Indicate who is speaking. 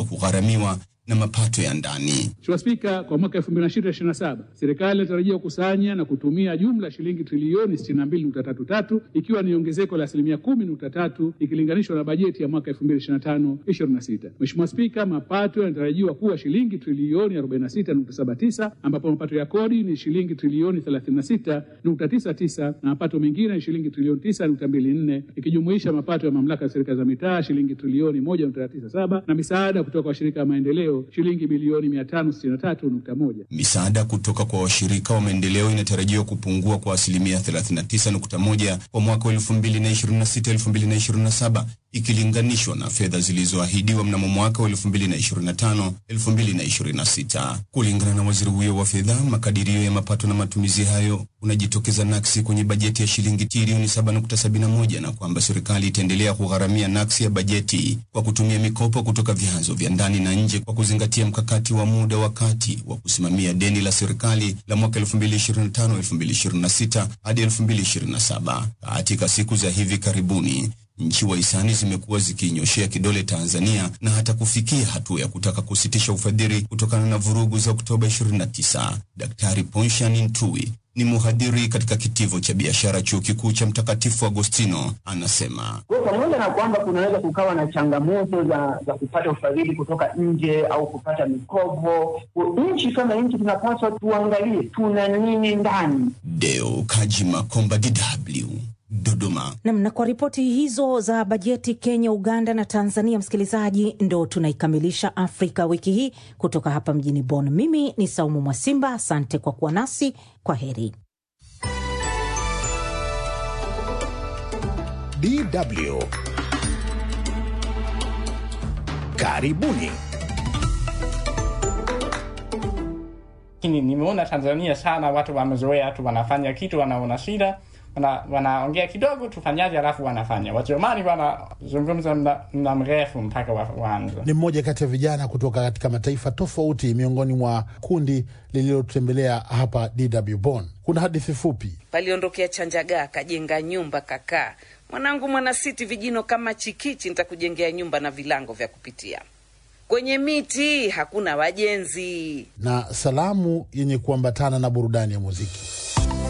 Speaker 1: hivyo kugharamiwa na mapato ya ndani.
Speaker 2: Mheshimiwa Spika, kwa mwaka 2026/2027 serikali inatarajia kukusanya na kutumia jumla ya shilingi trilioni 62.33 ikiwa ni ongezeko la asilimia 10.3 ikilinganishwa na bajeti ya mwaka 2025/26. Mheshimiwa Spika, mapato yanatarajiwa kuwa shilingi trilioni 46.79 ambapo mapato ya kodi ni shilingi trilioni 36.99 na mapato mengine ni shilingi trilioni 9.24 ikijumuisha mapato ya mamlaka ya serikali za mitaa shilingi trilioni 1.97 na misaada kutoka kwa washirika wa maendeleo shilingi bilioni 563.1.
Speaker 1: Misaada kutoka kwa washirika wa maendeleo inatarajiwa kupungua kwa asilimia 39.1 kwa mwaka wa 2026-2027 ikilinganishwa na fedha zilizoahidiwa mnamo mwaka wa 2025-2026. Kulingana na waziri huyo wa fedha, makadirio ya mapato na matumizi hayo unajitokeza naksi kwenye bajeti ya shilingi trilioni 7.71 na kwamba serikali itaendelea kugharamia naksi ya bajeti kwa kutumia mikopo kutoka vyanzo vya ndani na nje kwa kuzingatia mkakati wa muda wa kati wa kusimamia deni la serikali la mwaka 2025-2026 hadi 2027. Katika siku za hivi karibuni nchi wahisani zimekuwa zikiinyoshea kidole Tanzania na hata kufikia hatua ya kutaka kusitisha ufadhili kutokana na vurugu za Oktoba 29. Daktari Ponshan Ntui ni mhadhiri katika kitivo cha biashara chuo kikuu cha Mtakatifu Agostino anasema
Speaker 3: kwa pamoja na kwamba kunaweza kukawa na changamoto za, za kupata ufadhili kutoka nje au kupata mikopo, nchi kama nchi tunapaswa tuangalie tuna nini ndani.
Speaker 1: Deo Kaji Makomba, DW Dodoma.
Speaker 4: Nam, na kwa ripoti hizo za bajeti Kenya, Uganda na Tanzania, msikilizaji, ndo tunaikamilisha Afrika wiki hii kutoka hapa mjini Bonn. Mimi ni Saumu Mwasimba, asante kwa kuwa nasi. Kwa heri.
Speaker 5: DW karibuni.
Speaker 6: Lakini nimeona Tanzania sana watu wamezoea tu, wanafanya kitu, wanaona shida wana, wanaongea kidogo tufanyaje, alafu wanafanya. Wajerumani wanazungumza muda mrefu mpaka waanze.
Speaker 7: Ni mmoja kati ya vijana kutoka katika mataifa tofauti miongoni mwa kundi lililotembelea hapa DW Bonn. Kuna hadithi fupi.
Speaker 8: Paliondokea Chanjagaa kajenga nyumba kakaa, mwanangu mwanasiti, vijino kama chikichi, nitakujengea nyumba na vilango vya kupitia kwenye miti, hakuna wajenzi.
Speaker 7: Na salamu yenye kuambatana na burudani ya muziki.